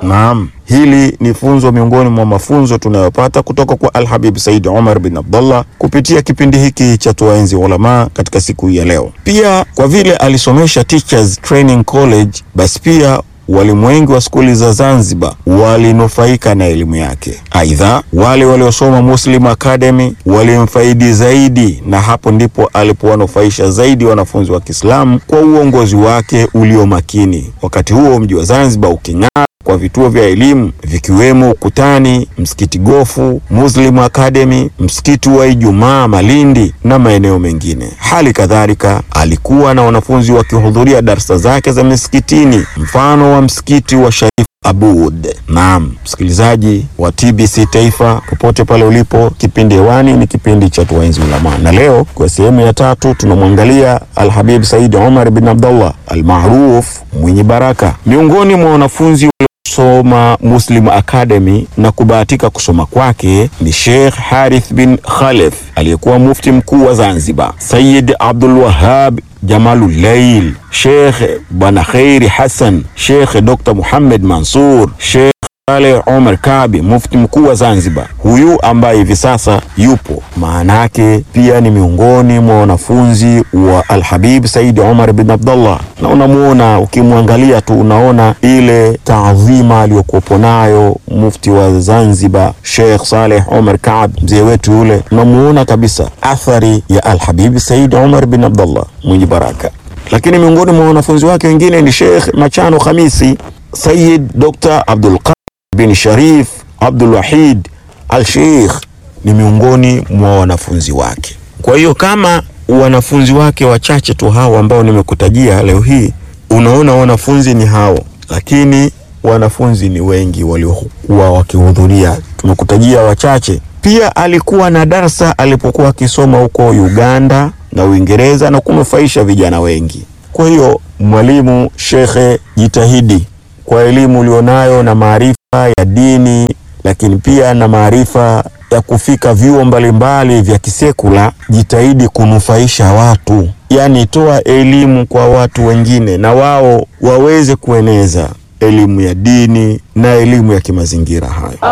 Naam, hili ni funzo miongoni mwa mafunzo tunayopata kutoka kwa Alhabib Said Omar bin Abdullah kupitia kipindi hiki cha Tuwaenzi Ulama katika siku hii ya leo. Pia kwa vile alisomesha Teachers Training College, basi pia walimu wengi wa skuli za Zanzibar walinufaika na elimu yake. Aidha, wale waliosoma Muslim Academy walimfaidi zaidi, na hapo ndipo alipowanufaisha zaidi wanafunzi wa Kiislamu kwa uongozi wake ulio makini. Wakati huo mji wa Zanzibar uking'aa kwa vituo vya elimu vikiwemo Ukutani, msikiti Gofu, Muslim Academy, msikiti wa Ijumaa Malindi na maeneo mengine. Hali kadhalika alikuwa na wanafunzi wakihudhuria darsa zake za misikitini, mfano wa msikiti wa Sharif Abud. Naam, msikilizaji wa TBC Taifa, popote pale ulipo, kipindi hewani ni kipindi cha Tuwaenzi Ulama, na leo kwa sehemu ya tatu tunamwangalia Alhabib Said Omar bin Abdullah almaruf mwenye baraka, miongoni mwa wanafunzi soma Muslim Academy na kubahatika kusoma kwake ni Sheikh Harith bin Khalef aliyekuwa mufti mkuu wa Zanzibar, Sayyid Abdul Wahab Jamalulail, Sheikh Bwana Khairi Hassan, Sheikh Dr. Muhammad Mansur, Sheikh Saleh Omar Kabi, mufti mkuu wa Zanzibar, huyu ambaye hivi sasa yupo, maana yake pia ni miongoni mwa wanafunzi wa Alhabib Said Omar bin Abdullah, na unamuona ukimwangalia tu unaona ile taadhima aliyokuwepo nayo mufti wa Zanzibar Sheikh Saleh Omar Kabi, mzee wetu yule, unamuona kabisa athari ya Alhabib Said Omar bin Abdullah mwenye baraka. Lakini miongoni mwa wanafunzi wake wengine ni Sheikh Machano Khamisi, Sayyid Dr. Abdul bin Sharif Abdul Wahid Al Sheikh ni miongoni mwa wanafunzi wake. Kwa hiyo kama wanafunzi wake wachache tu hao ambao nimekutajia leo hii, unaona wanafunzi ni hao, lakini wanafunzi ni wengi waliokuwa wakihudhuria. Tumekutajia wachache. Pia alikuwa na darsa alipokuwa akisoma huko Uganda na Uingereza na kunufaisha vijana wengi. Kwa hiyo mwalimu, shekhe, jitahidi kwa elimu ulionayo na maarifa ya dini, lakini pia na maarifa ya kufika vyuo mbalimbali vya kisekula, jitahidi kunufaisha watu, yaani toa elimu kwa watu wengine na wao waweze kueneza elimu ya dini na elimu ya kimazingira hayo.